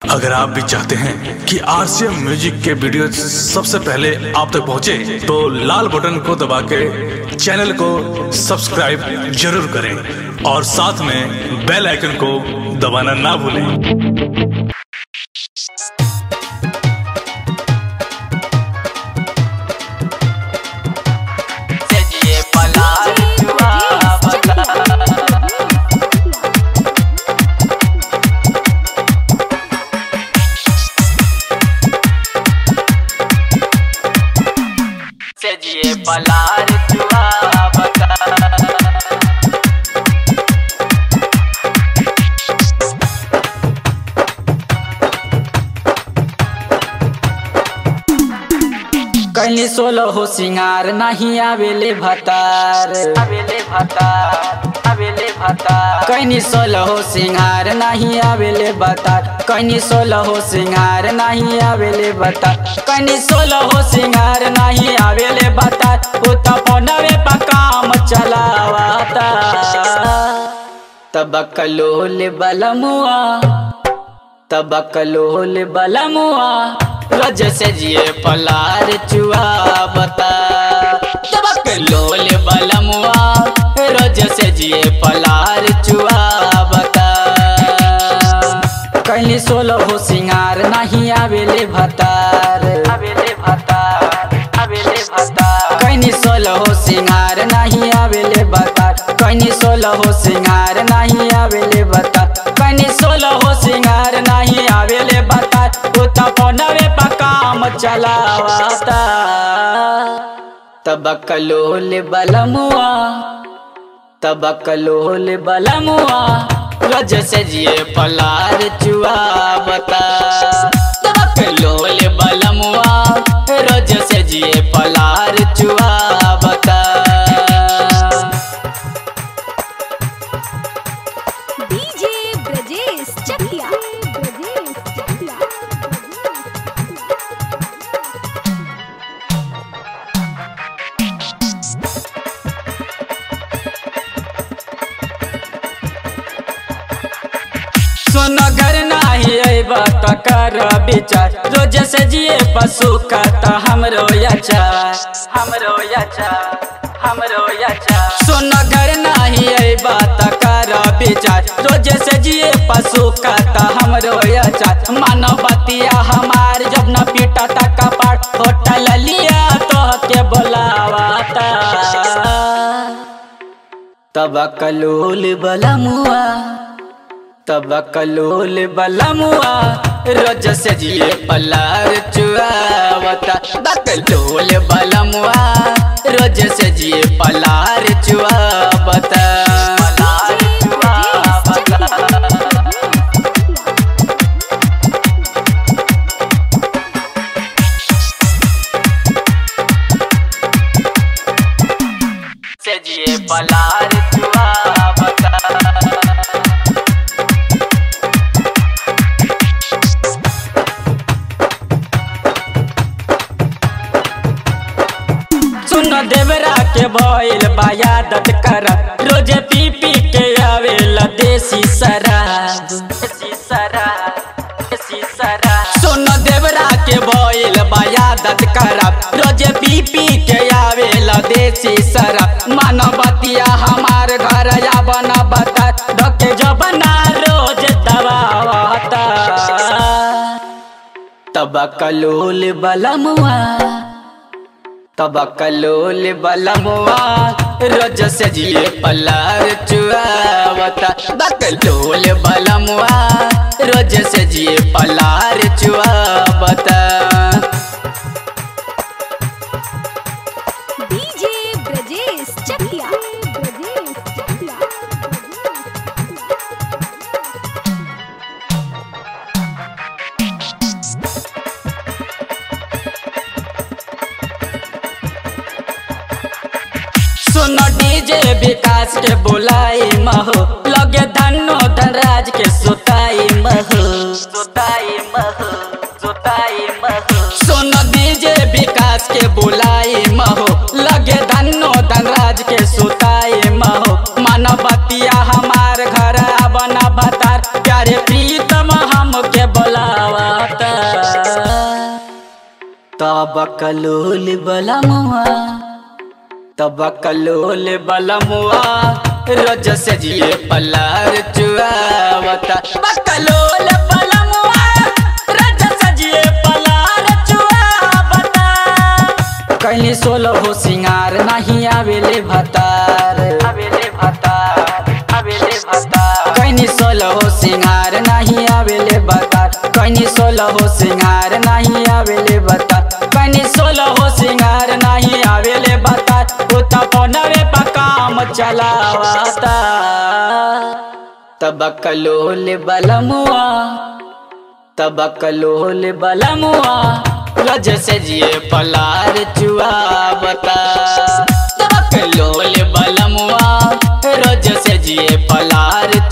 अगर आप भी चाहते हैं कि आरसीएम म्यूजिक के वीडियो सबसे पहले आप तक पहुंचे, तो लाल बटन को दबा के चैनल को सब्सक्राइब जरूर करें और साथ में बेल आइकन को दबाना ना भूलें सजिए पलार जुआ बता सजिए पलार जुआ बता कैली सोलो हो सिंगार नहीं आवेले भतार अबेले भतार अबेले भतार कैनी सोलो हो सिंगार नहीं आवेले भतार कैनी सोलो हो सिंगार नहीं आवेले भतार कैनी सोलो हो सिंगार नहीं आवेले भतार उ त फोनवे पर काम चलावता तबकलोल बलमुआ तबकलोल बलमुआ रज से जिए पलार चुआ बता तबकलोल बलमुआ रज से जिए पलार चुआ बता कैली सोलो हो सिंगार नहीं आवेले भतार अबेले भतार अबेले भतार कैनी सोलो हो सिंगार नहीं आवेले भतार कैनी सोलो हो सिंगार नहीं आवेले भतार कैनी सोलो हो सिंगार नहीं आवेले भतार उ त फोनवे पर काम चलावता तबकलोल बलमुआ तबकलोल बलमुआ रज से जिए पलार चुआ बता तबकलोल बलमुआ रज से जिए पलार चुआ बता डीजे ब्रजेश चकिया ब्रजेश चकिया सुन घर नाही अइबा त कर विचार रोज से जिए पशु का त हमरो याचार हमरो याचा हमरो याचा सुन घर नाही अइबा त कर विचार रोज से जिए पशु का त हमरो याचार मानवतिया हमार जब न पीटा त कपाट होटल लिया तो के बोलावाता तबकलोल बलमुआ तबकलोल बलमुआ रोज से जिए पलार चुआवता बकलोल बलमुआ रोज से जिए पलार चुआवता पलार जुआ बता सजिए पलार जुआ बता सुन देवरा के भइल बायादत कर रोज पी पी के आवेला देसी शराब देसी शराब देसी शराब सुन देवरा के भइल बायादत करब रोज पी पी के आवेला देसी शराब मानवतिया हमार घर या बना बता धके जबना रोज दबावता तबकलोल बलमुआ तबकलोल बलमुआ रोज से जिए पलार चुआवता बकलोल बलमुआ रोज से जिए पलार चुआवता डीजे ब्रजेश चकिया ब्रजेश चकिया सुन डीजे विकास के बुलाई महो लगे धनो धनराज के सुताई महो जोताई मह जोताई मह सुन डीजे विकास के बुलाई महो लगे धनो धनराज के सुताई महो मानवतिया हमार घर बना भतार प्यारे प्रीतम हमके बोला तब कलोल बलमुआ तब कलोल बलमुआ रोज से जिए पलार चुआवता बकलोल बलमुआ रोज से जिए पलार चुआवता कैली सोलह हो सिंगार नहीं आवेले भतार आवेले भतार आवेले भतार कैनी सोलह हो सिंगार नहीं आवेले भतार कैनी सोलह हो सिंगार नहीं आवेले भतार कैनी सोलह हो सिंगार नहीं आवेले भतार उता पौनवे पर काम चलावाता तब कलोल बलमुआ तब कलोल बलमुआ रज से जिए पलार चुआवता तब कलोल बलमुआ रज से जिए पलार